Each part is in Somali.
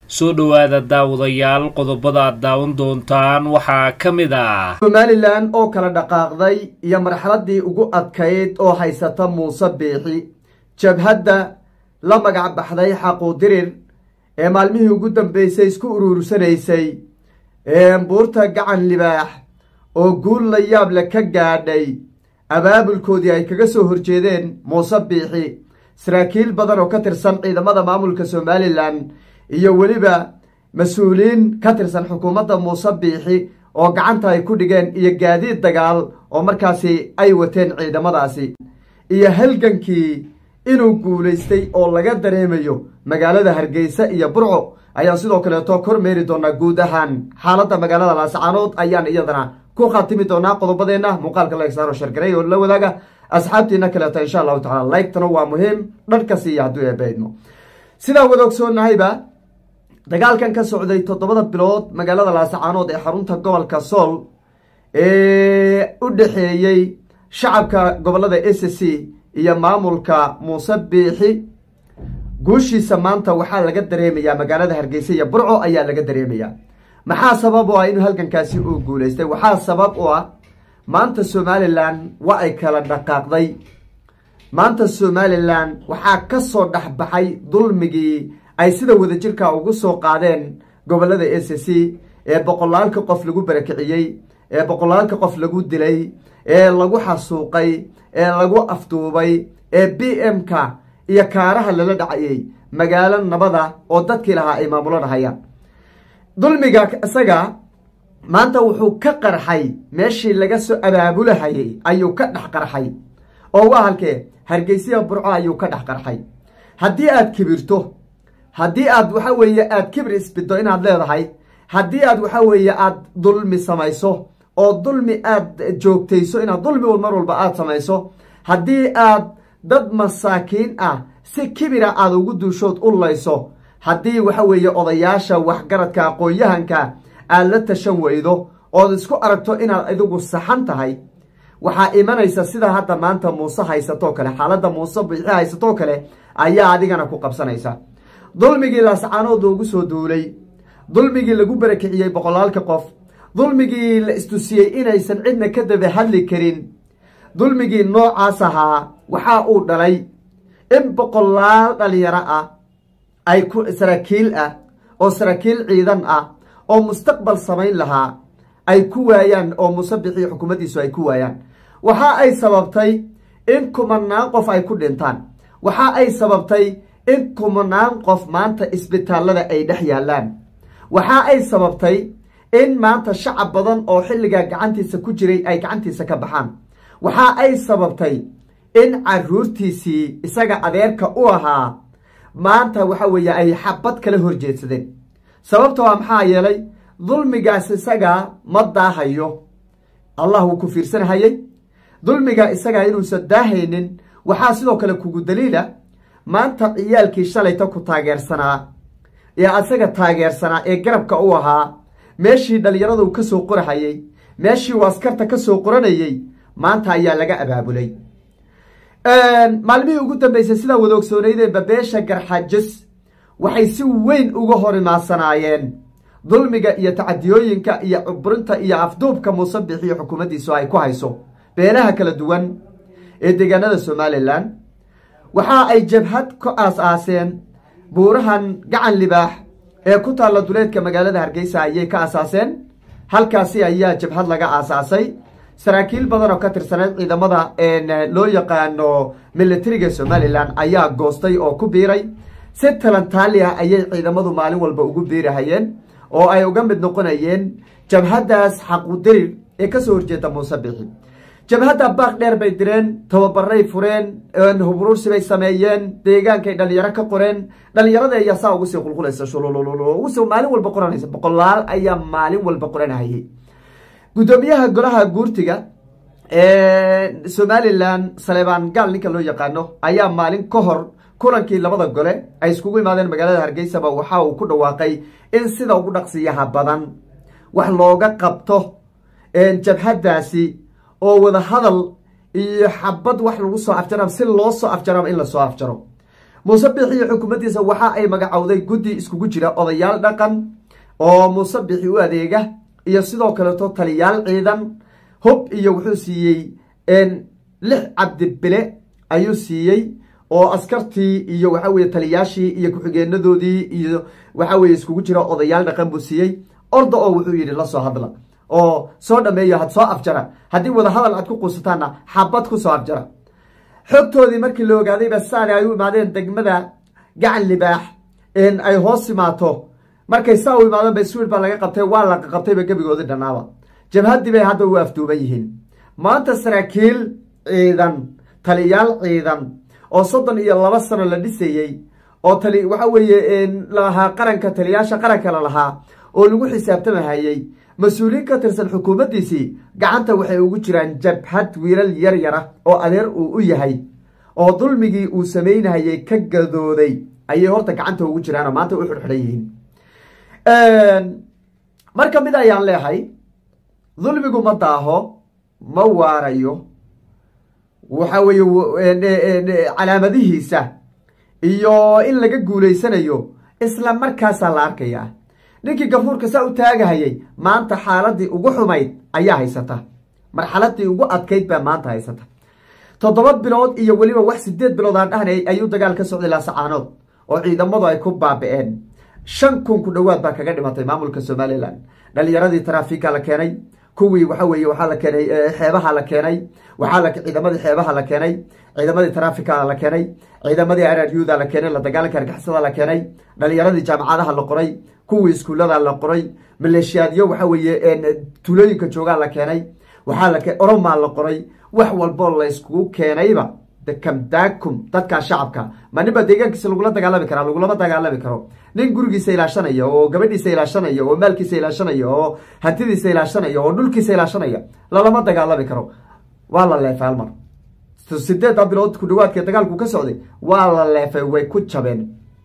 soo dhowaada daawadayaal qodobada aad daawan doontaan waxaa ka mid ah somalilan oo kala dhaqaaqday iyo marxaladii ugu adkayd oo haysata muuse biixi jabhadda la magac baxday xaquudirir ee maalmihii ugu dambeysay isku uruursanaysay buurta gacan libaax oo guul la yaable ka gaadhay abaabulkoodii ay kaga soo horjeedeen muuse biixi saraakiil badan oo ka tirsan ciidamada maamulka somalilan iyo weliba mas-uuliyiin ka tirsan xukuumadda muuse biixi oo gacanta ay ku dhigeen iyo gaadiid dagaal oo markaasi ay wateen ciidamadaasi iyo halgankii inuu guulaystay oo laga dareemayo magaalada hargeysa iyo burco ayaan sidoo kaleeto kormeeri doonaa guud ahaan xaaladda magaalada laascaanood ayaan iyadana ku khatimi doonaa qodobadeenna muuqaalka laegsaaro shargaray oo la wadaaga asxaabtiina kaleeto insha allahu tacala laygtana waa muhiim dharka siiya hadduu eebeydmo sidaa wada ogsoonnahayba dagaalkan ka socday toddobada bilood magaalada laascaanood ee xarunta gobolka sool ee u dhexeeyey shacabka gobolada s c iyo maamulka muuse biixi guushiisa maanta waxaa laga dareemayaa magaalada hargeysa iyo burco ayaa laga dareemayaa maxaa sabab u ah inuu halgankaasi uu guulaystay waxaa sabab u ah maanta somalilan waa ay kala dhaqaaqday maanta somalilan waxaa ka soo dhexbaxay dulmigii ay sida wadajirka ugu soo qaadeen gobolada s c ee boqolaalka qof lagu barakiciyey ee boqolaalka qof lagu dilay ee lagu xasuuqay ee lagu afduubay ee b m-ka iyo kaaraha lala dhacayay magaalo nabada oo dadkii lahaa ay maamulo dhahayaan dulmiga isaga maanta wuxuu ka qarxay meeshii laga soo abaabulahayay ayuu ka dhex qarxay oo waa halkee hargeysiya burco ayuu ka dhex qarxay haddii aad kibirto haddii aad waxa weeye aad kibir isbiddo inaad leedahay haddii aad waxa weeye aad dulmi samayso oo dulmi aad joogtayso inaad dulmi mar walba aad samayso haddii aad dad masaakiin ah si kibira aad ugu duushood u layso haddii waxa weeye odayaasha waxgaradka aqoon-yahanka aad la tashan weydo ood isku aragto inaad adigu saxan tahay waxaa imanaysa sida hadda maanta muuse haysatoo kale xaaladda muuse biixi haysatoo kale ayaa adigana ku qabsanaysa dulmigii laascaanood loogu soo duulay dulmigii lagu barakiciyey boqolaalka qof dulmigii la istusiyey inaysan cidna ka daba hadli karin dulmigii noocaas ahaa waxaa uu dhalay in boqolaal dhalinyaro ah ay ku saraakiil ah oo saraakiil ciidan ah oo mustaqbal samayn lahaa ay ku waayaan oo muuse bixiyo xukuumaddiisu ay ku waayaan waxa ay sababtay in kumanaan qof ay ku dhintaan waxa ay sababtay in kumanaan qof maanta isbitaallada ay dhex yaallaan waxa ay sababtay in maanta shacab badan oo xilligaa gacantiisa ku jiray ay gacantiisa ka baxaan waxa ay sababtay in caruurtiisii isaga adeerka u ahaa maanta waxa weeye ay xabad kala horjeedsadeen sababta waa maxaa yeelay dulmigaas isaga ma daahayo allah wuu ku fiirsanhayey dulmiga isaga inuusan daahaynin waxaa sidoo kale kugu daliila maanta ciyaalkii shalayta ku taageersanaa ee isaga taageersanaa ee garabka u ahaa meeshii dhallinyaradu ka soo qorahayey meeshii uu askarta ka soo qoranayey maanta ayaa laga abaabulay maalmihii ugu dambeysay sidaa wada ogsoonaydee babeesha garxajis waxay si weyn uga hor imaadsanaayeen dulmiga iyo tacadiyooyinka iyo cuburinta iyo afduubka muuse bixiyo xukuumaddiisu ay ku hayso beelaha kala duwan ee deegaanada somalilan waxa ay jabhad ka aas-aaseen buurahan gacan libaax ee ku taalla duleedka magaalada hargeysa ayay ka aasaaseen halkaasi ayaa jabhad laga aasaasay saraakiil badan oo ka tirsaneed ciidamada loo yaqaano militariga somalilan ayaa goostay oo ku biiray si talantaali ah ayay ciidamadu maalin walba ugu biirahayeen oo ay uga mid noqonayeen jabhaddaas xaqudirir ee kasoo horjeeda muuse bixi jabhadda baaq dheer bay direen tababaray fureen hubruursi bay sameeyeen deegaankay dhalinyaro ka qoreen dhalinyarada ayaa saa ugu sii qulqulaysa shulululugusii maalin walba qoranaysa boqolaal ayaa maalin walba qoranhayay guddoomiyaha golaha guurtiga somalilan saleebaan gaal ninka loo yaqaano ayaa maalin ka hor kulankii labada gole ay iskugu imaadeen magaalada hargeysaba waxa uu ku dhawaaqay in sida ugu dhaqsiyaha badan wax looga qabto jabhaddaasi oo wada hadal iyo xabad wax lagu soo afjarab si loo soo afjaraba in lasoo afjaro muuse bixi iyo xukuumaddiisa waxa ay magacowday guddi iskugu jira odayaal dhaqan oo muuse bixi u adeega iyo sidoo kaleeto taliyaal ciidan hub iyo wuxuu siiyey lix cabdibile ayuu siiyey oo askartii iyo waxa weye taliyaashii iyo ku-xigeenadoodii iyo waxa weye iskugu jira odayaal dhaqan buu siiyey orda oo wuxuu yidhi lasoo hadla oo soo dhameeyo had soo afjara haddii wada hadal aad ku quusataanna xabad ku soo afjara xogtoodii markii la ogaadayba saani ay u imaadeen degmada gacan libaax ay hoos imaato markay saa u imaadeen ba swid baa laga qabtay waa la qabtayba gebigoodii dhannaaba jabhaddii bay hadda u afduuban yihiin maanta saraakiil ciidan taliyaal ciidan oo soddon iyo laba sano la dhisayey oo tali waxa weeye lalahaa qaranka taliyaasha qaranka la lahaa oo lagu xisaabtamahayey mas-uuliyiin ka tirsan xukuumaddiisii gacanta waxay ugu jiraan jabhad wiilal yar yara oo adeer uu u yahay oo dulmigii uu samaynahayey ka gadooday ayay horta gacanta ugu jiraanoo maanta u xidhxidhan yihiin marka mid ayaan leehay dulmigu ma daaho ma waarayo waxa weeye calaamadihiisa iyo in laga guulaysanayo isla markaasaa la arkayaa ninkii gafuurka saa u taagahayay maanta xaaladii ugu xumayd ayaa haysata marxaladii ugu adkayd baa maanta haysata toddoba bilood iyo weliba wax sideed bilood aan dhahnay ayuu dagaal ka socday laasacaanood oo ciidamadu ay ku baaba-een shan kun ku dhowaad baa kaga dhimatay maamulka somalilan dhalinyaradii taraafiga la keenay kuwii waxa weeye waxaa la keenay xeebaha la keenay waxaa ciidamadii xeebaha la keenay ciidamadii taraafiga la keenay ciidamadii araryuda la keenay la dagaalanka argixisada la keenay dhalinyaradii jaamacadaha la qoray kuwii iskuullada la qoray maleeshiyaadyo waxa weeye tuulooyinka joogaa la keenay waxaa la oromaa la qoray wax walboo la iskugu keenayba kamdaakum dadkaa shacabka ma ninba deegaankiisa lagula dagaalami karaa lagulama dagaalami karo nin gurigiisa ilaashanaya oo gabadhiisa ilaashanaya oo maalkiisa ilaashanaya oo hantidiisa ilaashanaya oo dhulkiisa ilaashanaya lalama dagaalami karo waa la leefay halmar sideedda bilood ku dhawaadkee dagaalku ka socday waa la leefay way ku jabeen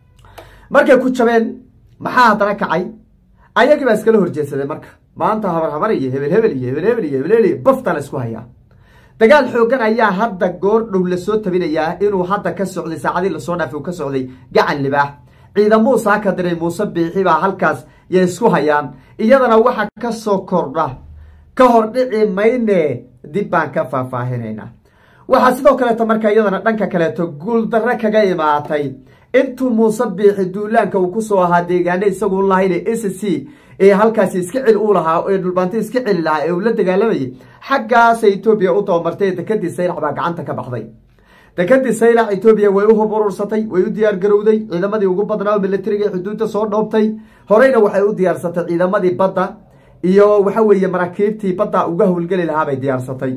markay ku jabeen maxaa haddana kacay ayagii baa iskala horjeedsaday marka maanta habar habar iyo hebel hebel iyo hebel hebel iyo hebel hebel iyo bafta la isku hayaa dagaal xoogan ayaa hadda goor dhow lasoo tabinayaa inuu hadda ka socday saacadii lasoo dhaafay uu ka socday gacan libaax ciidamuu saaka diray muuse biixi baa halkaas yay isku hayaan iyadana waxa ka soo kordha ka hor dhici mayne dib baan ka faahfaahinaynaa waxaa sidoo kaleeto marka iyadana dhanka kaleeto guuldarre kaga imaatay intuu muuse biixi duulaanka uu kusoo ahaa deegaane isagu lahayn s c ee halkaasi iska celi u lahaa ee dhulbaanti iska celi lahaa ee uu la dagaalamayay xaggaasa etoobiya u tabamartay ee dekadii saylac baa gacanta ka baxday dekadii saylac etoobiya way u hub urursatay way u diyaar garowday ciidamadii ugu badnaa militariga ee xuduudda soo dhoobtay horeyna waxay u diyaarsatay ciidamadii badda iyo waxa weeye maraakiibtii badda uga howlgeli lahaa bay diyaarsatay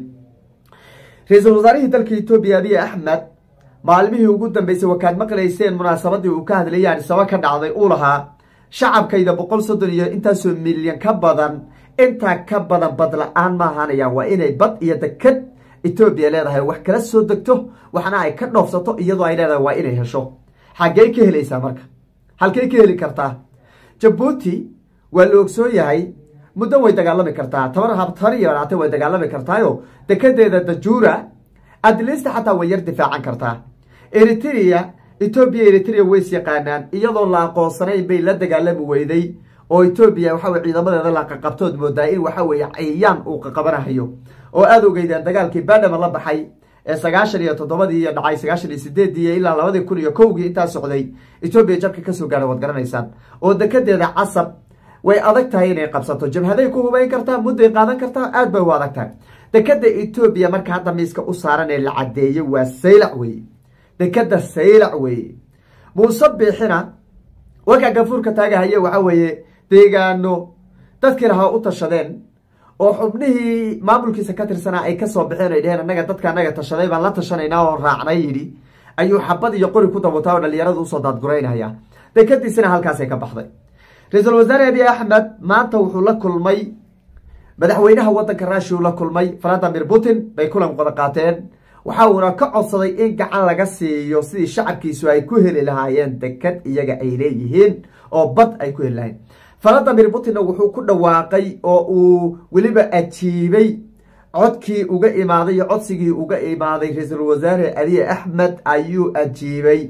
ra-iisul wasaarihii dalka etoobiya abiy axmed maalmihii ugu dambeysay wakaad maqlayseen munaasabadii uu ka hadlayay anisaba ka dhacday uu lahaa shacabkayda boqol soddon iyo intaasoo milyan ka badan intaa ka badan bad la-aan ma ahaanayaan waa inay bad iyo dekad etoobiya leedahay wax kala soo degto waxna ay ka dhoofsato iyadoo ay leedahay waa inay hesho xaggey ka helaysaa marka halkey ka heli kartaa jabuuti waa la ogsoon yahay muddo way dagaalami kartaa tabar habtar iyo dhactay way dagaalami kartaayo dekedeeda dajuura adlista xataa way yar difaacan kartaa eritrea etoobiya eritrea ways yaqaanaan iyadoo la aqoonsanayn bay la dagaalami weyday oo etoobiya waxaweye ciidamadeeda la qaqabtood moodaa in waxa weeye cayayaan uu qaqabanahayo oo aada ogeydeen dagaalkii badhama la baxay ee sagaashan iyo toddobadii iyo dhacay sagaashan iyo sideedii ilaa labadii kun iyo kowgii intaa socday etoobiya jabka kasoo gaara waad garanaysaan oo dekedeeda casab way adag tahay inay qabsato jabhaday ku hubayn kartaa mudday qaadan kartaa aad bay u adag tahay dekeda etoobiya marka hadda miiska u saaran ee la caddeeyey waa saylac weye dekeda saylac weye muuse biixina warkaa gafuurka taagahaye waxa weeye deegaano dadkii lahaa u tashadeen oo xubnihii maamulkiisa ka tirsanaa ay kasoo baxeen ay dheheen annaga dadka annaga tashaday baan la tashanaynaa oo raacnay yidhi ayuu xabad iyo qori ku dabutaa oo dhalinyaradu usoo daadguraynaya dekadiisina halkaasay ka baxday ra-iisul wasaare abiy axmed maanta wuxuu la kulmay madaxweynaha wadanka rushia uu la kulmay valadimir putin bay kulan wada qaateen waxa uuna ka codsaday in gacan laga siiyo sidii shacabkiisu ay ku heli lahaayeen dekad iyaga ay leeyihiin oo bad ay ku heli lahayen valadimir putinna wuxuu ku dhawaaqay oo uu weliba ajiibay codkii uga imaaday iyo codsigii uga imaaday ra-iisul wasaare abiy axmed ayuu ajiibay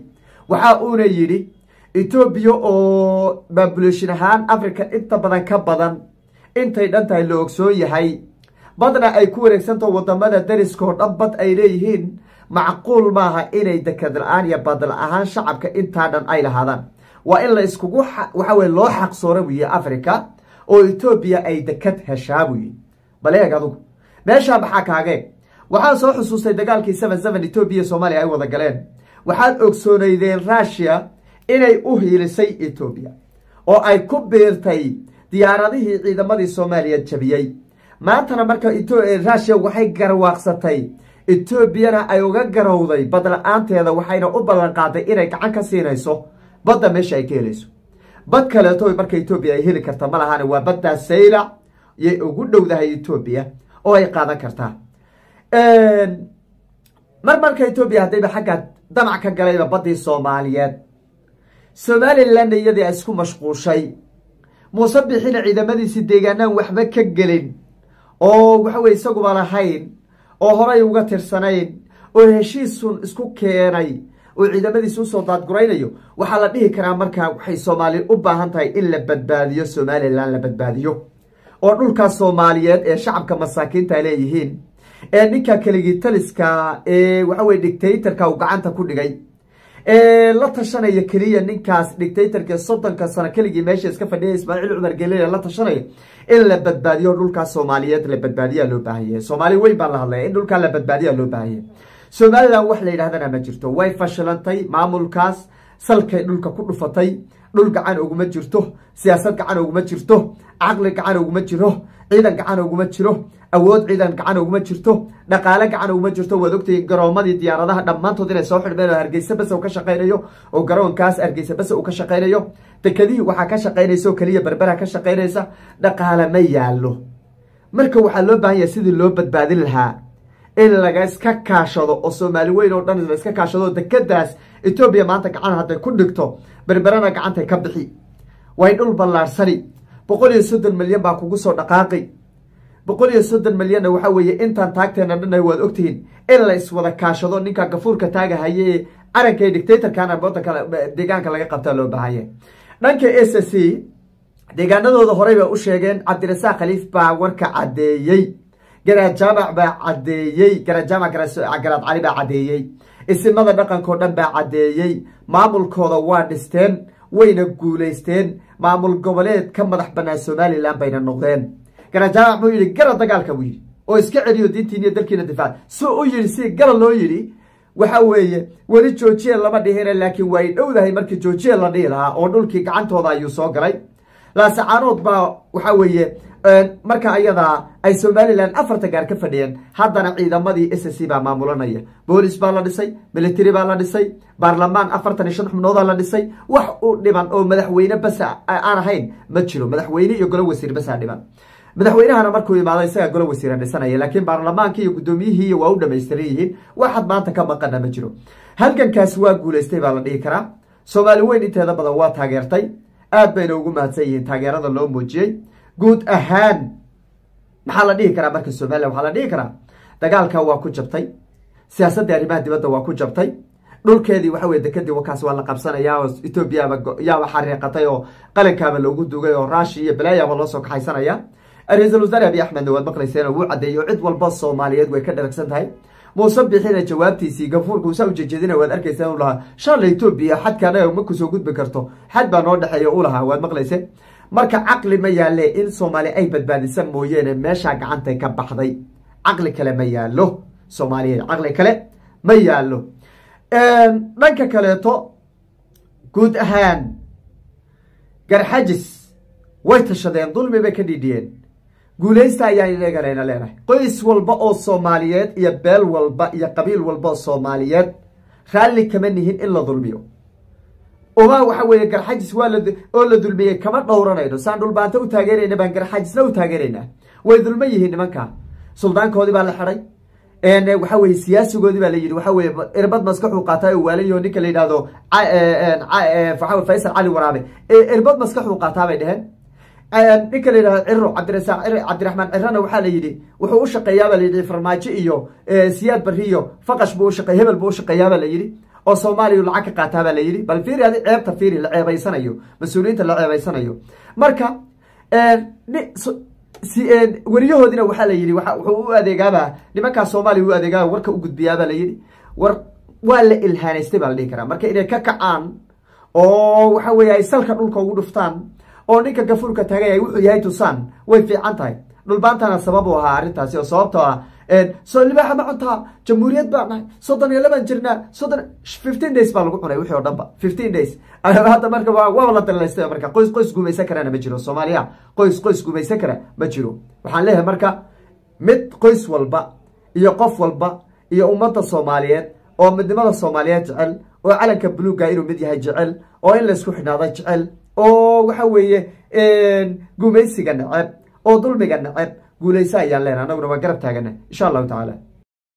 waxa uuna yidhi etoobiya oo babulashin ahaan africa inta badan ka badan intay dhan tahay la ogsoon yahay badna ay ku wareegsantaho wadamada dariskao dhan bad ay leeyihiin macquul maaha inay dekad la-aan iyo bad la-ahaan shacabka intaa dhan ay lahaadaan waa in la iskugu waxa weye loo xaqsoora wiye africa oo etoobiya ay dekad heshaa buyi bal eeg adugu meeshaa maxaa kaagee waxaa soo xusuustay dagaalkii seven seven etoobiya iyo soomaaliya ay wada galeen waxaad ogsooneydeen rushia inay u hiilisay etoobiya oo ay ku biirtay diyaaradihii ciidamadii soomaaliya jabiyey maantana marka rushia waxay garwaaqsatay etoobiyana ay uga garowday bad la-aanteeda waxayna u ballan qaaday inay gacan ka siinayso badda meesha ay ka helayso bad kaleeto marka etoobiya ay heli karta ma lahaan waa baddaa saylac yay ugu dhowdahay etoobiya oo ay qaadan kartaa mar marka etoobiya haddayba xagga damac ka galayba baddii soomaaliyeed somalilanna iyadii isku mashquushay muuse bixina ciidamadiisi deegaanaan waxba ka gelin oo waxaweye isaguba lahayn oo horay uga tirsanayn oo heshiisun isku keenay oo ciidamadiisi usoo daadguraynayo waxaa la dhihi karaa markaa waxay soomaali u baahan tahay in la badbaadiyo somalilan la badbaadiyo oo dhulkaas soomaaliyeed ee shacabka masaakiinta leeyihiin ee ninka keligii taliska ee waxaweye dictatorka uu gacanta ku dhigay ee la tashanaya keliya ninkaas dictatorka soddonka sano keligii meesha iska fadhiya ismaaciil cumar gelile la tashanaya in la badbaadiyo dhulkaas soomaaliyeed la badbaadiyaa loo baahan yahay soomaali weyn baan la hadlaya in dhulkaa la badbaadiyaa loo baahan yahay somalilan wax la yidhahdana ma jirto way fashilantay maamulkaas salkay dhulka ku dhufatay dhul gacan uguma jirto siyaasad gacan uguma jirto caqli gacan uguma jiro ciidan gacan uguma jiro awood ciidan gacan uguma jirto dhaqaale gacan uguma jirto waad ogtay garoomadii diyaaradaha dhammaantood inay soo xidhmeen oo hargeysa base uu ka shaqaynayo oo garoonkaas hargeysa base uu ka shaqaynayo dekadihii waxaa ka shaqaynaysa oo keliya berbera ka shaqaynaysa dhaqaale ma yaallo marka waxaa loo baahan yahay sidii loo badbaadin lahaa in laga iska kaashado oo soomaali weyn oo dhan la iska kaashado dekadaas etoobiya maanta gacan hadday ku dhigto berberana gacantay ka bixi way dhul ballaarsani boqol iyo soddon milyan baa kugu soo dhaqaaqi boqol iyo soddon milyanna waxaa weeye intaan taagteena dhanna waad ogtihiin in la iswada kaashado ninka gafuurka taagahaye ee caranka ee dictatorkana wadanka deegaanka laga qabtaa loo baahanya dhanka s c deegaanadooda horey bay u sheegeen cabdirasaaq khaliif baa warka caddeeyey garaad jaamac baa caddeeyey garaad jaamac garaad cali baa caddeeyey isimada dhaqankao dhan baa caddeeyey maamulkooda waa dhisteen wayna guulaysteen maamul goboleed ka madax bannaan somalilan bayna noqdeen garaad jaamac buu yidhi gara dagaalka buu yidhi oo iska celiyo diintiin iyo dalkiina difaac suu u yidhi si gara loo yidhi waxa weeye weli joojiya lama dhihina laakiin way dhowdahay markii joojiya la dhihi lahaa oo dhulkii gacantooda ayuu soo galay laasacaanood baa waxa weeye marka ayadaa ay somalilan afarta gaar ka fadhiyeen haddana ciidamadii s c baa maamulanaya boolis baa la dhisay military baa la dhisay baarlamaan afartan iyo shan xubnoodaa la dhisay wax u dhiban oo madaxweyne basa aan ahayn ma jiro madaxweyne iyo golo wasiir basaa dhiban madaxweynahana markuu imaado isagaa golo wasiira dhisanaya laakiin baarlamaankii iyo guddoomiyihii waa u dhamaystiran yihiin waxaad maanta ka maqana ma jiro halgankaas waa guulaystay baa la dhihi karaa soomaali weyn inteeda badan waa taageertay aad bayna ugu mahadsan yihiin taageerada loo muujiyey guud ahaan maxaa la dhihi karaa marka somalilan waxaa la dhihi karaa dagaalka waa ku jabtay siyaasaddii arrimaha dibadda waa ku jabtay dhulkeedii waxa weye dekadii wakaas waa la qabsanayaa oo etoobiyaaba yaaba xariiqatay oo qalinkaaba loogu dugay oo raashi iyo balaayaaba loo soo kaxaysanaya ra-iisul wasaare abiy axmedna waad maqlayseen oo wuu caddeeyey oo cid walba soomaaliyeed way ka dharagsan tahay muuse bixina jawaabtiisii gafuurka usaa ujejeedina waad arkayseen u lahaa shala etoobiya xadka anaga ma kusoo gudbi karto xad baa noo dhexeeya u lahaa waad maqlayseen marka caqli ma yaalle in soomaali ay badbaadisa mooyeene meeshaa gacantay ka baxday caqli kale ma yaallo soomaaliyeed caqli kale ma yaallo dhanka kaleeto guud ahaan garxajis way tashadeen dulmi bay ka dhidhiyeen guulaysta ayaan inaganayna leenahay qoys walba oo soomaaliyeed iyo beel walba iyo qabiil walba oo soomaaliyeed raalli kama nihin in la dulmiyo uma waxa weeye garxajis waa la oo la dulmiyey kama dhowranayno saan dhulbaanta u taageerayna baan garxajisna u taageeraynaa way dulman yihiin nimanka suldaankoodii baa la xidhay waxa weye siyaasigoodii baa la yidhi waxa weye irbad maskaxuu qaataa oo waalayo ninka la yidhahdo faysal cali waraabe irbad maskaxuu qaataa bay dheheen ninka la yidhahdo ciro cabdirasaaq cabdiraxmaan cirana waxaa la yidhi wuxuu u shaqeeyaabaa la yidhi farmaajo iyo siyaad bari iyo faqash buu ushaqeey hebel buu ushaqeeyaabaa la yidhi oo soomaaliya lacag ka qaataa baa la yidhi bal fiiri adi ceebta fiiri la ceebaysanayo mas-uuliyiinta la ceebaysanayo marka weriyahoodina waxaa la yidhi wuxuu u adeegaaba nimankaa soomaaliya u adeegaaba warka u gudbiyaabaa la yidhi war waa la ilhaanaystay baa la dhihi karaa marka inay ka kacaan oo waxa weeye ay salka dhulka ugu dhuftaan oo ninka gafuurka taagay ay wuxuu yahay tusaan way fiican tahay dhulbaantana sabab u ahaa arrintaasi oo sababtoo ah soo libaaxa ma cuntaa jamhuuriyad baa nahay soddon iyo laban jirnaa soddon fifteen days baa lagu cunay wixii oo dhan ba fifteen days hadda marka waaba la dalaystay marka qoys qoys gumaysan karana ma jiro soomaaliya qoys qoys gumaysan kara ma jiro waxaan leeyahay marka mid qoys walba iyo qof walba iyo ummadda soomaaliyeed oo midnimada soomaaliyeed jecel oo calanka buluuga inuu mid yahay jecel oo in laysku xidhnaado jecel oo waxa weeye gumaysiga neceb oo dulmiga neceb guulaysa ayaan leenaha anaguna waa garab taagana insha allahu tacaala